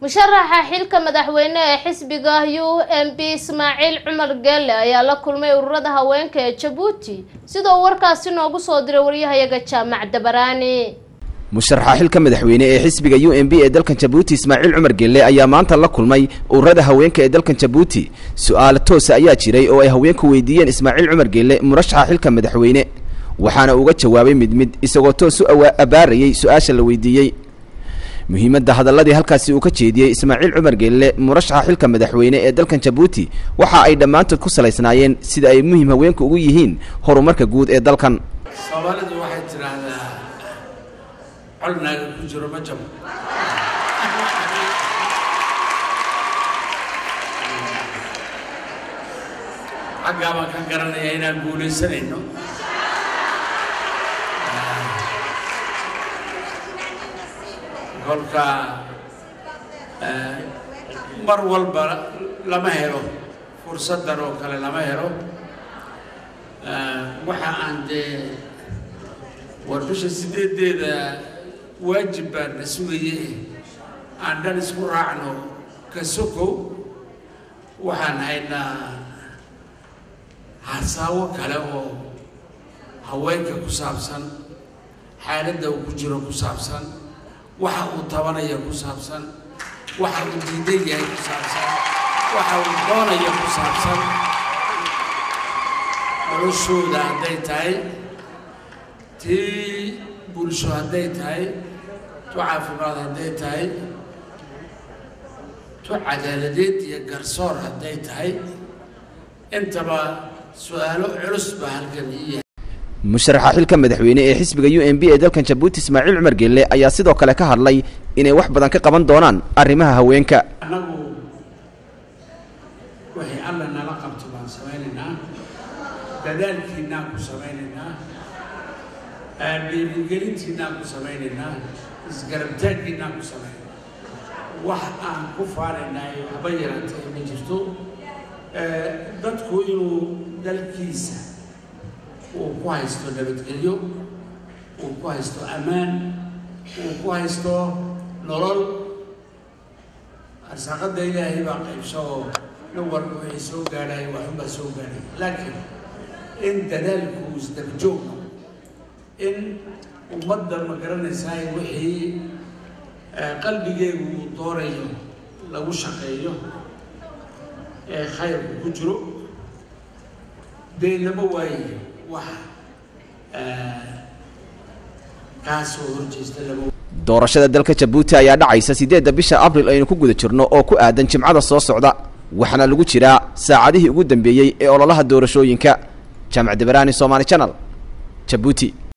musharaxa xilka madaxweyne ee xisbiga u m b ismaaciil cumar geelle ayaa la kulmay ururada haweenka ee jabuuti sidoo warkaasi noogu soo diray waryahayaga jaamac dabaraani musharaxa xilka madaxweyne ee xisbiga u m b ee dalkan jabuuti ismaaciil cumar gelle ayaa maanta la kulmay ururada haweenka ee dalkan jabuuti su-aalo toosa ayaa jiray oo ay haweenku weydiiyeen ismaaciil cumar gelle murashaxa xilka madaxweyne waxaana uga jawaabay mid mid isagoo toos u abaarayay su-aasha la weydiiyey muhiimadda hadalladii halkaasi uu ka jeediyey ismaaciil cumar gelle murashaxa xilka madaxweyne ee dalkan jabuuti waxa ay dhammaantood ku salaysnaayeen sida ay muhim haweenku ugu yihiin horumarka guud ee dalkan soomaalidu waxay tidhaahdaa colnaaga ku jiro ma jabo xaggaa baan ka garanaya inaan guulaysanayno kolka mar walba lama helo fursaddan oo kale lama helo waxa aan dee war bisha sideedeeda waajib baan na sugaye aan dhan isku raacno ka sokow waxaan haynaa hasaawo kale oo haweenka ku saabsan xaaladda uu ku jiro ku saabsan waxa uu tabanaya ku saabsan waxa uu diidan yahay ku saabsan waxa uu doonaya ku saabsan noloshooda hadday tahay tii bulsho hadday tahay tu caafimaad hadday tahay tu cadaaladeed iyo garsoor hadday tahay intaba su-aalo culus baa halkan ii yahay musharaxa xilka madaxweyne ee xisbiga u m b ee dalkan jabuuti ismaaciil cumar gelle ayaa sidoo kale ka hadlay inay wax badan ka qaban doonaan arrimaha haweenka annagu waxay alla nala qabto baan samaynaynaa dadaalkiinaan ku samaynaynaa dhiirigelintiinaan ku samaynaynaa isgarabtaankiinaan ku samaynaynaa wax aan ku faanaynaayo haba yaraatee ma jirto dadku inuu dalkiisa uu ku haysto nabadgelyo uu ku haysto ammaan uu ku haysto nolol arsaaqadda ilaahay baa qaybso oo nin walba waxay soo gaadhayo waxunbaa soo gaadhay laakiin in dadaalku isdabjoogno in ummadda ma garanaysaa wixii qalbigeegu uu doonayo lagu shaqeeyo ee khayrku ku jiro dee lama waayayo wax kaasoo horjeesta lama doorashada dalka jabuuti ayaa dhacaysa siddeedda bisha abril aynu ku guda jirno oo ku aadan jimcada soo socda waxaana lagu jiraa saacadihii ugu dambeeyey ee ololaha doorashooyinka jaamac dabaraani somaali janal jabuuti